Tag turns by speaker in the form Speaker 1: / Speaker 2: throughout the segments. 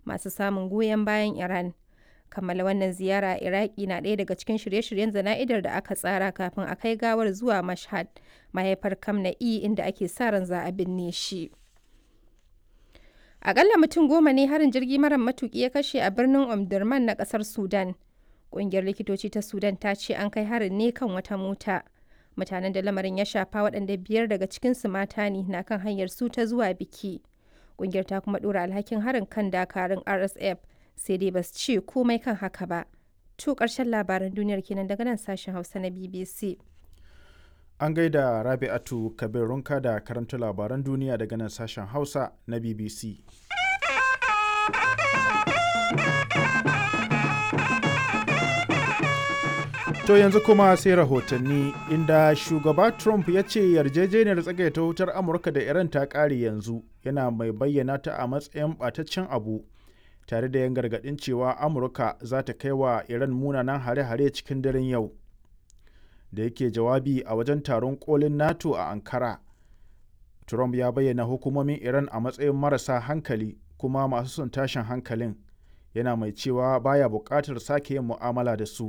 Speaker 1: masu samun goyon bayan Iran. Kammala wannan ziyara a Iraki na ɗaya daga cikin shirye-shiryen zana'idar da aka tsara kafin a kai gawar zuwa Mashhad, mahaifar Khamenei inda ake sa ran za a binne shi. Akalla mutum goma ne harin jirgi mara matuki ya kashe a birnin Omdurman na kasar Sudan. Ƙungiyar likitoci ta Sudan ta ce an kai harin ne kan wata mota. Mutanen da lamarin ya shafa waɗanda biyar daga cikinsu mata ne na kan hanyar su ta zuwa biki. Ƙungiyar ta kuma ɗora alhakin harin kan dakarun RSF sai dai ba su ce komai kan haka ba. To ƙarshen labaran duniyar kenan daga nan sashen Hausa na BBC.
Speaker 2: An gaida Rabi'atu Kabir Runka da karanta labaran duniya daga nan sashen Hausa na BBC. To yanzu kuma sai rahotanni inda shugaba Trump ya ce yarjejeniyar tsagaita wutar Amurka da Iran ta ƙare yanzu yana mai bayyana ta a matsayin ɓataccen abu tare da yan gargaɗin cewa Amurka za ta kai wa Iran munanan hare-hare cikin daren yau. Da yake jawabi a wajen taron kolin NATO a Ankara. Trump ya bayyana hukumomin Iran a matsayin marasa hankali kuma masu son tashin hankalin yana mai cewa baya buƙatar sake yin mu'amala da su.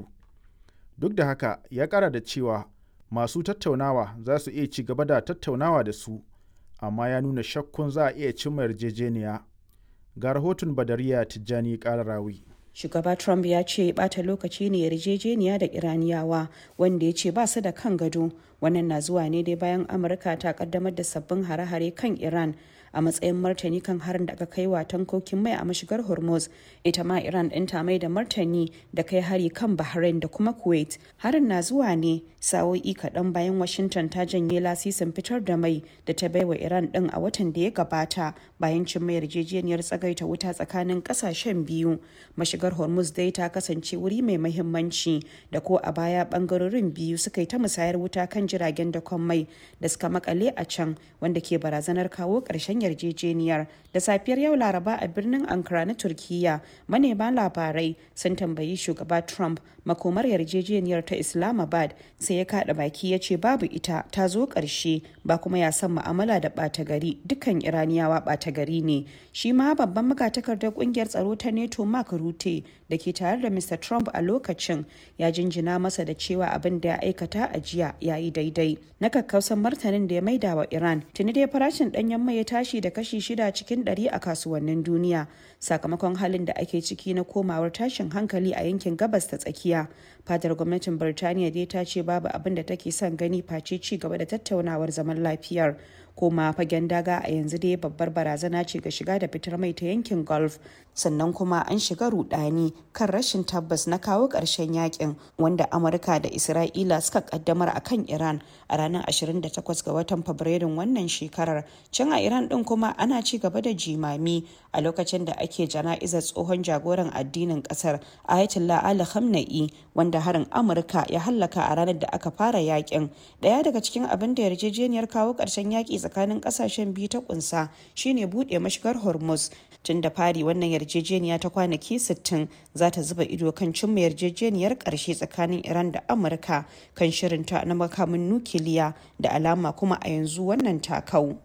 Speaker 2: duk da haka ya kara da cewa masu tattaunawa za su iya ci gaba da tattaunawa da su amma ya nuna shakkun za a iya cimma yarjejeniya ga rahoton badariya tijjani kararawi
Speaker 3: shugaba trump ya ce bata lokaci ne yarjejeniya da iraniyawa wanda ya ce ba su da kan gado wannan na zuwa ne dai bayan amurka ta kaddamar da sabbin hare-hare kan iran a matsayin martani kan harin da aka kai wa tankokin mai a mashigar hormuz ita ma iran ɗin ta mai da martani da kai hari kan bahrain da kuma kuwait harin na zuwa ne sa'o'i kaɗan bayan washington ta janye lasisin fitar da mai da ta baiwa iran ɗin a watan da ya gabata bayan cin mai yarjejeniyar tsagaita wuta tsakanin ƙasashen biyu mashigar hormuz dai ta kasance wuri mai mahimmanci da ko a baya ɓangarorin biyu suka yi ta musayar wuta kan jiragen dakon mai da suka makale a can wanda ke barazanar kawo ƙarshen yarjejeniyar da safiyar yau laraba a birnin ankara na turkiya manema labarai sun tambayi shugaba trump makomar yarjejeniyar ta islamabad sai ya kada baki ya ce babu ita ta zo ƙarshe ba kuma ya san mu'amala da ɓata gari dukkan iraniyawa ɓata gari ne shi ma babban magatakardar ƙungiyar tsaro ta neto mark rute da ke tare da mr trump a lokacin ya jinjina masa da cewa abin da ya aikata a jiya ya yi daidai na kakkausan martanin da ya maida wa iran tuni dai farashin ɗanyen mai ya tashi da kashi shida cikin ɗari a kasuwannin duniya sakamakon halin da ake ciki na komawar tashin hankali a yankin gabas ta tsakiya fadar gwamnatin birtaniya dai ta ce babu abin da take son gani face ci gaba da tattaunawar zaman lafiyar koma fagen daga a yanzu dai babbar barazana ce ga shiga da fitar mai ta yankin golf sannan kuma an shiga rudani kan rashin tabbas na kawo ƙarshen yakin wanda amurka da isra'ila suka kaddamar a kan iran a ranar 28 ga watan fabrairun wannan shekarar can a iran din kuma ana ci gaba da jimami a lokacin da ake jana'izar tsohon jagoran addinin kasar ayatollah ali khamenei wanda harin amurka ya hallaka a ranar da aka fara yakin daya daga cikin abin da yarjejeniyar kawo ƙarshen yaki tsakanin kasashen biyu ta kunsa shine buɗe mashigar hormuz tun da fari wannan yarjejeniya ta kwanaki 60 za ta zuba ido kan cimma yarjejeniyar ƙarshe tsakanin iran da amurka kan shirinta na makamin nukiliya da alama kuma a yanzu wannan takau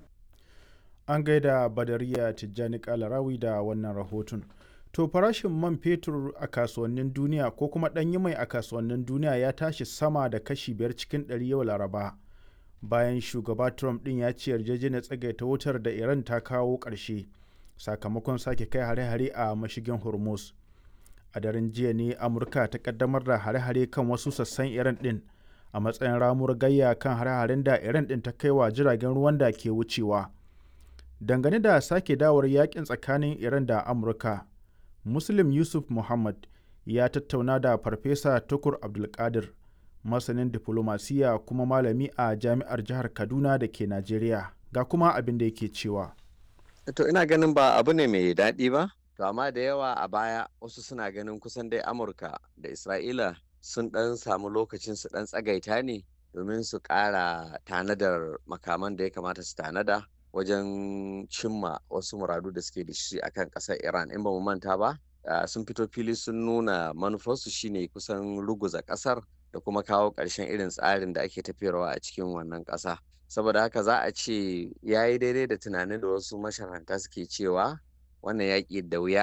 Speaker 2: an gaida badariya tijjani kalarawi da wannan rahoton to farashin man fetur a kasuwannin duniya ko kuma ɗanyi mai a kasuwannin duniya ya tashi sama da kashi biyar cikin ɗari yau laraba bayan shugaba trump ɗin ya ce yarjejeniyar tsagaita wutar da iran ta kawo ƙarshe sakamakon sake kai hare-hare a mashigin hormuz a daren jiya ne amurka ta kaddamar da hare-hare kan wasu sassan iran ɗin a matsayin ramuwar gayya kan hare-haren da iran ɗin ta kai wa jiragen ruwan da ke wucewa dangane da sake dawar yakin tsakanin iran da amurka muslim yusuf muhammad ya tattauna da farfesa tukur abdulkadir masanin diflomasiya kuma malami a jami'ar jihar kaduna da ke najeriya ga kuma abin da yake cewa
Speaker 4: to ina ganin ba abu ne mai daɗi ba to amma da yawa a baya wasu suna ganin kusan dai amurka da isra'ila sun ɗan samu lokacin su ɗan tsagaita ne domin su ƙara tanadar makaman da ya kamata su tanada wajen cimma wasu muradu da suke da shi akan ƙasar iran in ba mu manta ba sun fito fili sun nuna manufarsu shine kusan ruguza ƙasar da kuma kawo ƙarshen irin tsarin da ake tafiyarwa a cikin wannan ƙasa saboda haka za a ce ya yi daidai da tunanin da wasu masharanta suke cewa wannan yaƙi da wuya